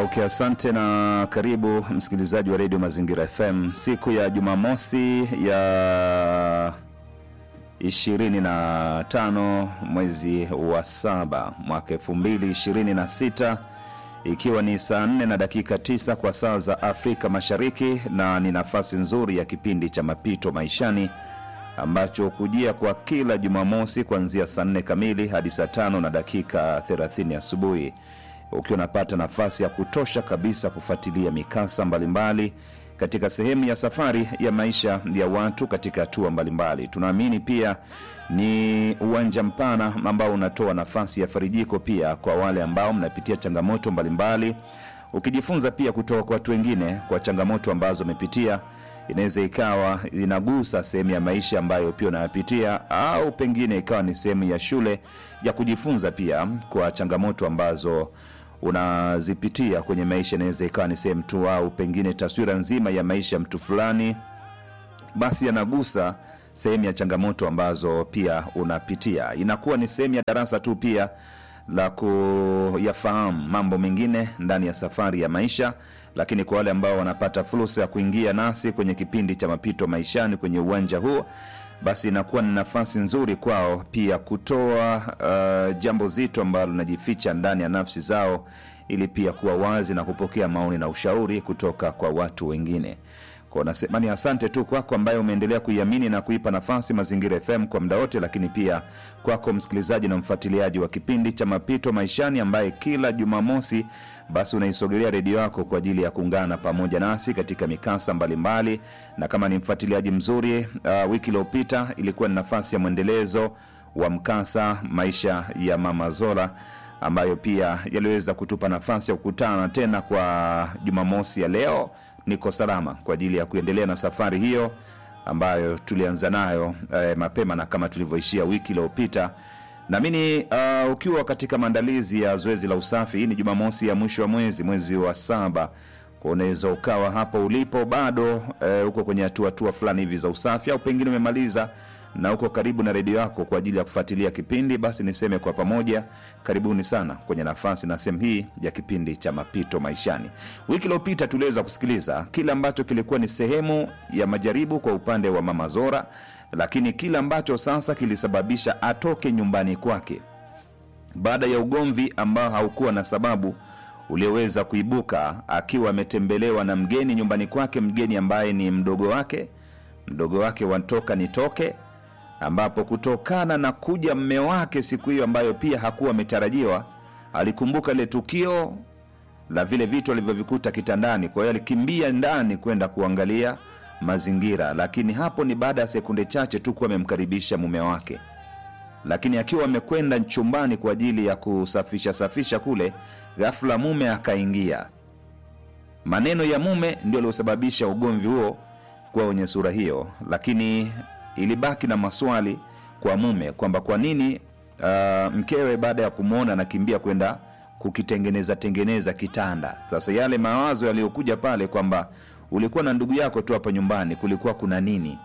Okay, asante na karibu msikilizaji wa redio Mazingira FM siku ya Jumamosi ya 25 mwezi wa saba mwaka 2026 ikiwa ni saa 4 na dakika 9 kwa saa za Afrika Mashariki, na ni nafasi nzuri ya kipindi cha Mapito Maishani ambacho kujia kwa kila Jumamosi kuanzia saa 4 kamili hadi saa tano na dakika 30 asubuhi ukiwa unapata nafasi ya kutosha kabisa kufuatilia mikasa mbalimbali katika sehemu ya safari ya maisha ya watu katika hatua mbalimbali. Tunaamini pia ni uwanja mpana ambao unatoa nafasi ya farijiko pia kwa wale ambao mnapitia changamoto mbalimbali, ukijifunza pia kutoka kwa watu wengine kwa changamoto ambazo wamepitia. Inaweza ikawa inagusa sehemu ya maisha ambayo pia unayapitia, au pengine ikawa ni sehemu ya shule ya kujifunza pia kwa changamoto ambazo unazipitia kwenye maisha. Inaweza ikawa ni sehemu tu, au pengine taswira nzima ya maisha ya mtu fulani, basi yanagusa sehemu ya changamoto ambazo pia unapitia. Inakuwa ni sehemu ya darasa tu pia la kuyafahamu mambo mengine ndani ya safari ya maisha. Lakini kwa wale ambao wanapata fursa ya kuingia nasi kwenye kipindi cha mapito maishani kwenye uwanja huo, basi inakuwa ni nafasi nzuri kwao pia kutoa uh, jambo zito ambalo linajificha ndani ya nafsi zao, ili pia kuwa wazi na kupokea maoni na ushauri kutoka kwa watu wengine. Kwa nasema ni asante tu kwako ambaye umeendelea kuiamini na kuipa nafasi Mazingira FM kwa muda wote, lakini pia kwako msikilizaji na mfuatiliaji wa kipindi cha Mapito Maishani ambaye kila Jumamosi basi unaisogelea redio yako kwa ajili ya kuungana pamoja nasi katika mikasa mbalimbali mbali. Na kama ni mfuatiliaji mzuri uh, wiki iliyopita ilikuwa ni nafasi ya mwendelezo wa mkasa maisha ya Mama Zola ambayo pia yaliweza kutupa nafasi ya kukutana tena kwa Jumamosi ya leo niko salama kwa ajili ya kuendelea na safari hiyo ambayo tulianza nayo eh, mapema na kama tulivyoishia wiki iliyopita. Naamini uh, ukiwa katika maandalizi ya zoezi la usafi, hii ni Jumamosi ya mwisho wa mwezi, mwezi wa saba, kwa unaweza ukawa hapo ulipo bado eh, uko kwenye hatua hatua fulani hivi za usafi, au pengine umemaliza na uko karibu na redio yako kwa ajili ya kufuatilia kipindi, basi niseme kwa pamoja, karibuni sana kwenye nafasi na sehemu hii ya kipindi cha Mapito Maishani. Wiki iliyopita tuliweza kusikiliza kile ambacho kilikuwa ni sehemu ya majaribu kwa upande wa Mama Zora, lakini kile ambacho sasa kilisababisha atoke nyumbani kwake baada ya ugomvi ambao haukuwa na sababu ulioweza kuibuka akiwa ametembelewa na mgeni nyumbani kwake, mgeni ambaye ni mdogo wake, mdogo wake watoka nitoke ambapo kutokana na kuja mme wake siku hiyo ambayo pia hakuwa ametarajiwa, alikumbuka ile tukio la vile vitu alivyovikuta kitandani. Kwa hiyo alikimbia ndani kwenda kuangalia mazingira, lakini hapo ni baada ya sekunde chache tu kuwa amemkaribisha mume wake, lakini akiwa amekwenda chumbani kwa ajili ya kusafisha safisha kule, ghafla mume akaingia. Maneno ya mume ndio aliosababisha ugomvi huo kuwa wenye sura hiyo, lakini ilibaki na maswali kwa mume kwamba kwa nini uh, mkewe baada ya kumwona anakimbia kwenda kukitengeneza tengeneza kitanda. Sasa yale mawazo yaliyokuja pale kwamba ulikuwa na ndugu yako tu hapa nyumbani, kulikuwa kuna nini?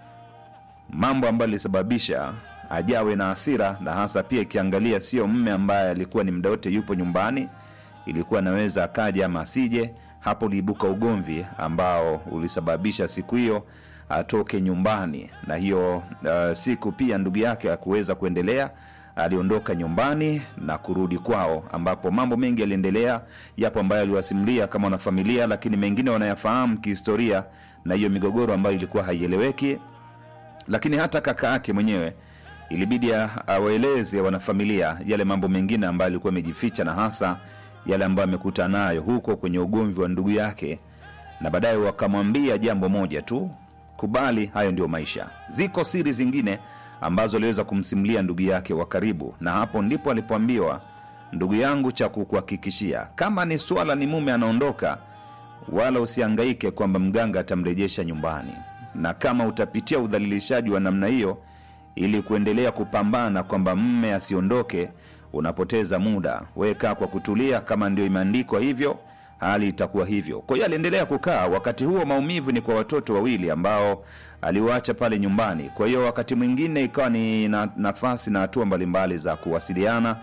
Mambo ambayo ilisababisha ajawe na hasira, na hasa pia ikiangalia sio mme ambaye alikuwa ni muda wote yupo nyumbani, ilikuwa anaweza akaja ama asije. Hapo uliibuka ugomvi ambao ulisababisha siku hiyo atoke nyumbani na hiyo uh, siku pia ndugu yake akuweza kuendelea, aliondoka nyumbani na kurudi kwao, ambapo mambo mengi yaliendelea. Yapo ambayo aliwasimulia kama wanafamilia, lakini mengine wanayafahamu kihistoria, na hiyo migogoro ambayo ilikuwa haieleweki. Lakini hata kaka yake mwenyewe ilibidi awaeleze wanafamilia yale mambo mengine ambayo alikuwa amejificha, na hasa yale ambayo amekuta nayo huko kwenye ugomvi wa ndugu yake, na baadaye wakamwambia jambo moja tu kubali hayo ndio maisha. Ziko siri zingine ambazo aliweza kumsimulia ndugu yake wa karibu, na hapo ndipo alipoambiwa, ndugu yangu, cha kukuhakikishia, kama ni swala ni mume anaondoka, wala usiangaike kwamba mganga atamrejesha nyumbani, na kama utapitia udhalilishaji wa namna hiyo ili kuendelea kupambana kwamba mme asiondoke, unapoteza muda. Wewe kaa kwa kutulia, kama ndio imeandikwa hivyo hali itakuwa hivyo. Kwa hiyo aliendelea kukaa. Wakati huo maumivu ni kwa watoto wawili ambao aliwaacha pale nyumbani. Kwa hiyo wakati mwingine ikawa ni na, nafasi na hatua mbalimbali za kuwasiliana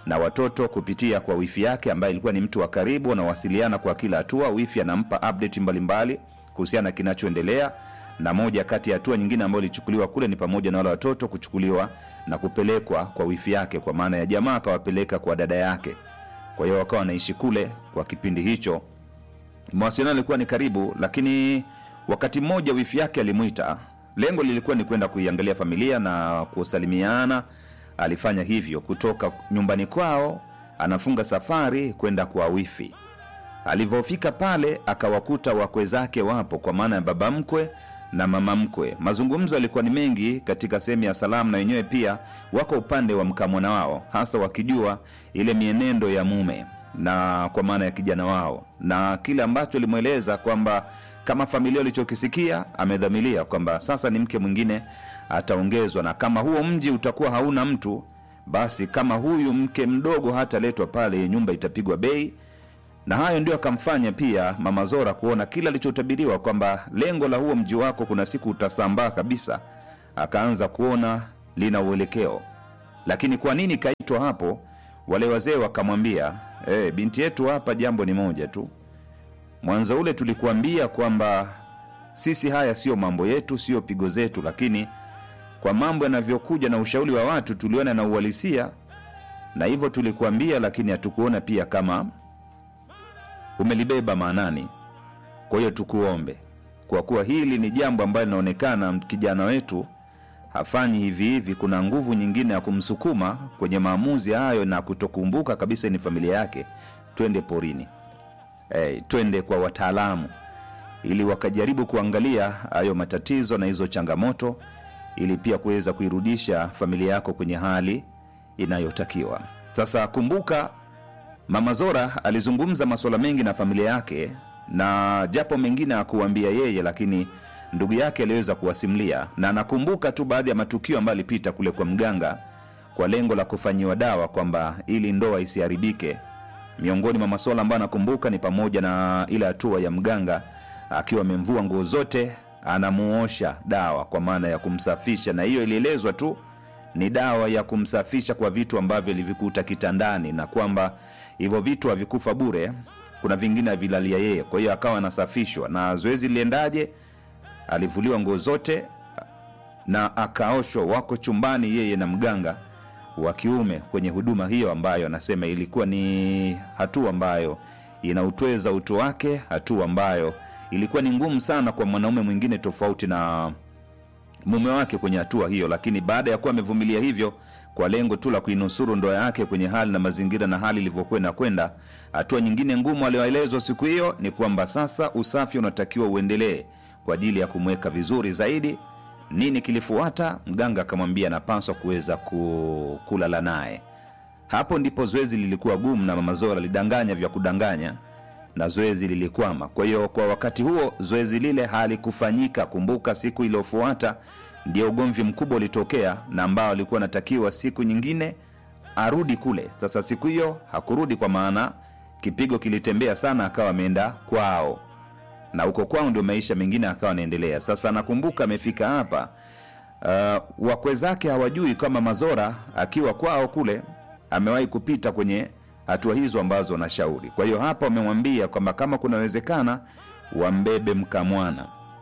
na watoto kupitia kwa wifi yake ambaye ilikuwa ni mtu wa karibu wanawasiliana kwa kila hatua wifi anampa update mbalimbali kuhusiana na kinachoendelea na moja kati ya hatua nyingine ambayo ilichukuliwa kule ni pamoja na wale watoto kuchukuliwa na kupelekwa kwa wifi yake kwa maana ya jamaa akawapeleka kwa dada yake kwa hiyo wakawa wanaishi kule kwa kipindi hicho mawasiliano yalikuwa ni karibu lakini wakati mmoja wifi yake alimwita lengo lilikuwa ni kwenda kuiangalia familia na kusalimiana alifanya hivyo kutoka nyumbani kwao anafunga safari kwenda kwa wifi alivyofika pale akawakuta wakwe zake wapo kwa maana ya baba mkwe na mama mkwe mazungumzo yalikuwa ni mengi katika sehemu ya salamu na wenyewe pia wako upande wa mkamwana wao hasa wakijua ile mienendo ya mume na kwa maana ya kijana wao na kile ambacho alimweleza kwamba kama familia walichokisikia amedhamilia kwamba sasa ni mke mwingine ataongezwa na kama huo mji utakuwa hauna mtu basi kama huyu mke mdogo hataletwa pale nyumba itapigwa bei na hayo ndio akamfanya pia mama zora kuona kila alichotabiriwa kwamba lengo la huo mji wako kuna siku utasambaa kabisa akaanza kuona lina uelekeo lakini kwa nini kaitwa hapo wale wazee wakamwambia hey, binti yetu hapa jambo ni moja tu mwanzo ule tulikuambia kwamba sisi haya sio mambo yetu sio pigo zetu lakini kwa mambo yanavyokuja na ushauri wa watu tuliona na uhalisia na hivyo tulikuambia lakini hatukuona pia kama umelibeba maanani kwa hiyo tukuombe kwa kuwa hili ni jambo ambalo linaonekana kijana wetu hafanyi hivi hivi kuna nguvu nyingine ya kumsukuma kwenye maamuzi hayo na kutokumbuka kabisa ni familia yake twende porini hey, twende kwa wataalamu ili wakajaribu kuangalia hayo matatizo na hizo changamoto ili pia kuweza kuirudisha familia yako kwenye hali inayotakiwa sasa kumbuka mama zora alizungumza masuala mengi na familia yake na japo mengine akuambia yeye lakini ndugu yake aliweza kuwasimulia na anakumbuka tu baadhi ya matukio ambayo alipita kule kwa mganga kwa lengo la kufanyiwa dawa kwamba ili ndoa isiharibike miongoni mwa masuala ambayo anakumbuka ni pamoja na ile hatua ya mganga akiwa amemvua nguo zote anamuosha dawa kwa maana ya kumsafisha na hiyo ilielezwa tu ni dawa ya kumsafisha kwa vitu ambavyo ilivikuta kitandani na kwamba hivyo vitu havikufa bure kuna vingine avilalia yeye kwa hiyo akawa anasafishwa na zoezi liliendaje alivuliwa nguo zote na akaoshwa wako chumbani yeye na mganga wa kiume kwenye huduma hiyo ambayo anasema ilikuwa ni hatua ambayo inautweza utu wake hatua ambayo ilikuwa ni ngumu sana kwa mwanaume mwingine tofauti na mume wake kwenye hatua hiyo lakini baada ya kuwa amevumilia hivyo kwa lengo tu la kuinusuru ndoa yake kwenye hali na mazingira na hali ilivyokuwa inakwenda hatua nyingine ngumu aliyoelezwa siku hiyo ni kwamba sasa usafi unatakiwa uendelee kwa ajili ya kumweka vizuri zaidi nini kilifuata mganga akamwambia anapaswa kuweza ku, kulala naye hapo ndipo zoezi lilikuwa gumu na mama zora alidanganya vya kudanganya na zoezi lilikwama kwa hiyo kwa wakati huo zoezi lile halikufanyika kumbuka siku iliyofuata ndio ugomvi mkubwa ulitokea na ambao alikuwa anatakiwa siku nyingine arudi kule sasa siku hiyo hakurudi kwa maana kipigo kilitembea sana akawa ameenda kwao na huko kwao ndio maisha mengine akawa anaendelea sasa nakumbuka amefika hapa uh, wakwe zake hawajui kama mazora akiwa kwao kule amewahi kupita kwenye hatua hizo ambazo wanashauri kwa hiyo hapa wamemwambia kwamba kama kunawezekana wambebe mkamwana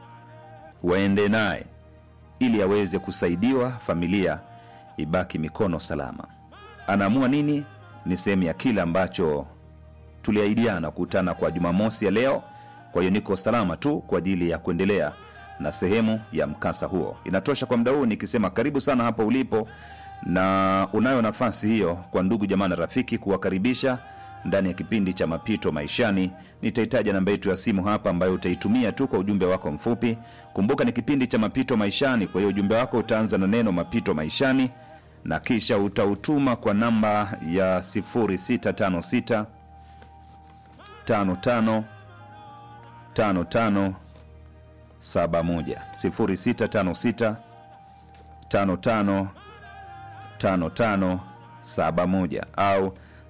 waende naye ili aweze kusaidiwa familia ibaki mikono salama anaamua nini ni sehemu ya kile ambacho tuliahidiana kukutana kwa jumamosi ya leo kwa hiyo niko salama tu kwa ajili ya kuendelea na sehemu ya mkasa huo inatosha kwa muda huu nikisema karibu sana hapo ulipo na unayo nafasi hiyo kwa ndugu jamaa na rafiki kuwakaribisha ndani ya kipindi cha mapito maishani nitahitaja namba yetu ya simu hapa ambayo utaitumia tu kwa ujumbe wako mfupi kumbuka ni kipindi cha mapito maishani kwa hiyo ujumbe wako utaanza na neno mapito maishani na kisha utautuma kwa namba ya 656 55 55 71 0656 55 55 71 au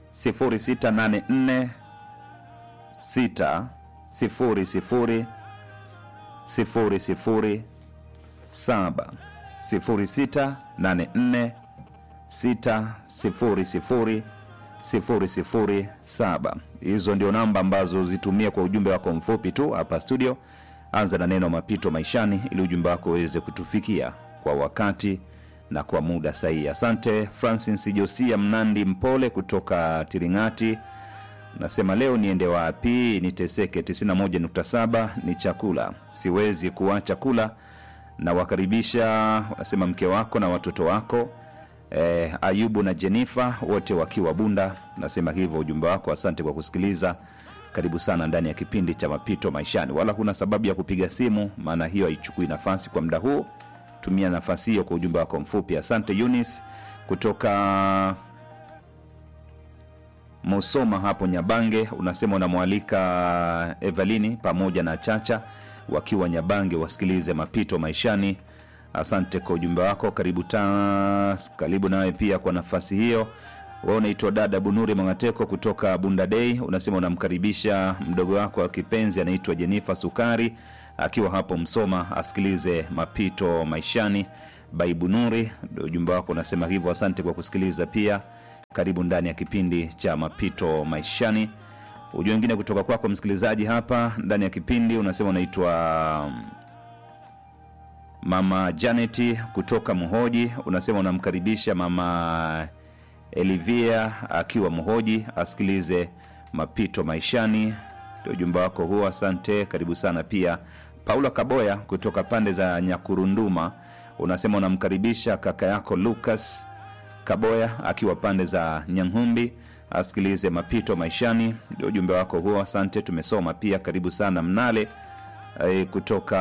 0684 6 0 0 0 0 7 0684 6 0 0 007 hizo ndio namba ambazo zitumia kwa ujumbe wako mfupi tu hapa studio anza na neno mapito maishani ili ujumbe wako uweze kutufikia kwa wakati na kwa muda sahihi asante francis josia mnandi mpole kutoka tiringati nasema leo niende wapi niteseke 91.7 ni chakula siwezi kuacha kula na wakaribisha wanasema mke wako na watoto wako eh, ayubu na jenifa wote wakiwa bunda nasema hivyo ujumbe wako asante kwa kusikiliza karibu sana ndani ya kipindi cha mapito maishani wala kuna sababu ya kupiga simu maana hiyo haichukui nafasi kwa muda huu tumia nafasi hiyo kwa ujumbe wako mfupi asante yunis kutoka Musoma hapo Nyabange, unasema unamwalika Evalini pamoja na Chacha wakiwa Nyabange wasikilize mapito maishani. Asante kwa ujumbe wako, karibu tas, karibu nawe pia kwa nafasi hiyo. Wewe unaitwa dada Bunuri Mangateko kutoka Bunda Day, unasema unamkaribisha mdogo wako wa kipenzi anaitwa Jenifa Sukari akiwa hapo Msoma asikilize mapito maishani. Baibunuri, ndio ujumbe wako unasema hivyo. Asante kwa kusikiliza pia karibu ndani ya kipindi cha mapito maishani ujumbe wengine kutoka kwako msikilizaji hapa ndani ya kipindi unasema unaitwa um, mama janeti kutoka mhoji unasema unamkaribisha mama elivia akiwa mhoji asikilize mapito maishani ndio ujumbe wako huo asante karibu sana pia paula kaboya kutoka pande za nyakurunduma unasema unamkaribisha kaka yako lucas Kaboya akiwa pande za Nyanghumbi asikilize mapito maishani. Ndio ujumbe wako huo, asante. Tumesoma pia, karibu sana Mnale e, kutoka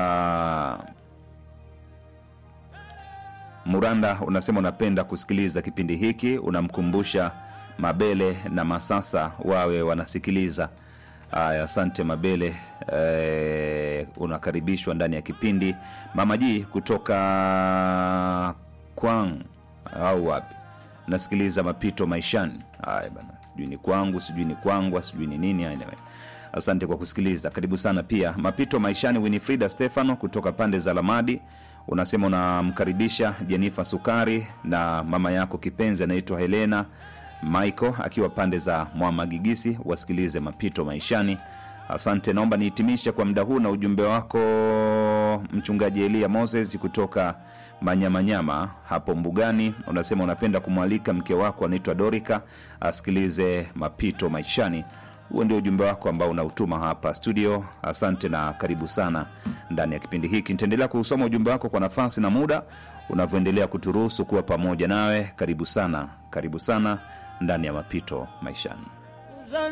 Muranda, unasema unapenda kusikiliza kipindi hiki, unamkumbusha Mabele na Masasa wawe wanasikiliza. Aya, asante Mabele e, unakaribishwa ndani ya kipindi. Mama Ji kutoka Kwang au wapi nasikiliza mapito maishani haya bana sijui ni kwangu sijui ni kwangwa sijui ni nini anyway. asante kwa kusikiliza karibu sana pia mapito maishani winifrida stefano kutoka pande za lamadi unasema unamkaribisha jenifa sukari na mama yako kipenzi anaitwa helena michael akiwa pande za mwamagigisi wasikilize mapito maishani asante naomba nihitimishe kwa muda huu na ujumbe wako mchungaji elia moses kutoka manyamanyama hapo mbugani unasema unapenda kumwalika mke wako anaitwa dorika asikilize mapito maishani huo ndio ujumbe wako ambao unautuma hapa studio asante na karibu sana ndani ya kipindi hiki nitaendelea kuusoma ujumbe wako kwa nafasi na muda unavyoendelea kuturuhusu kuwa pamoja nawe karibu sana karibu sana ndani ya mapito maishani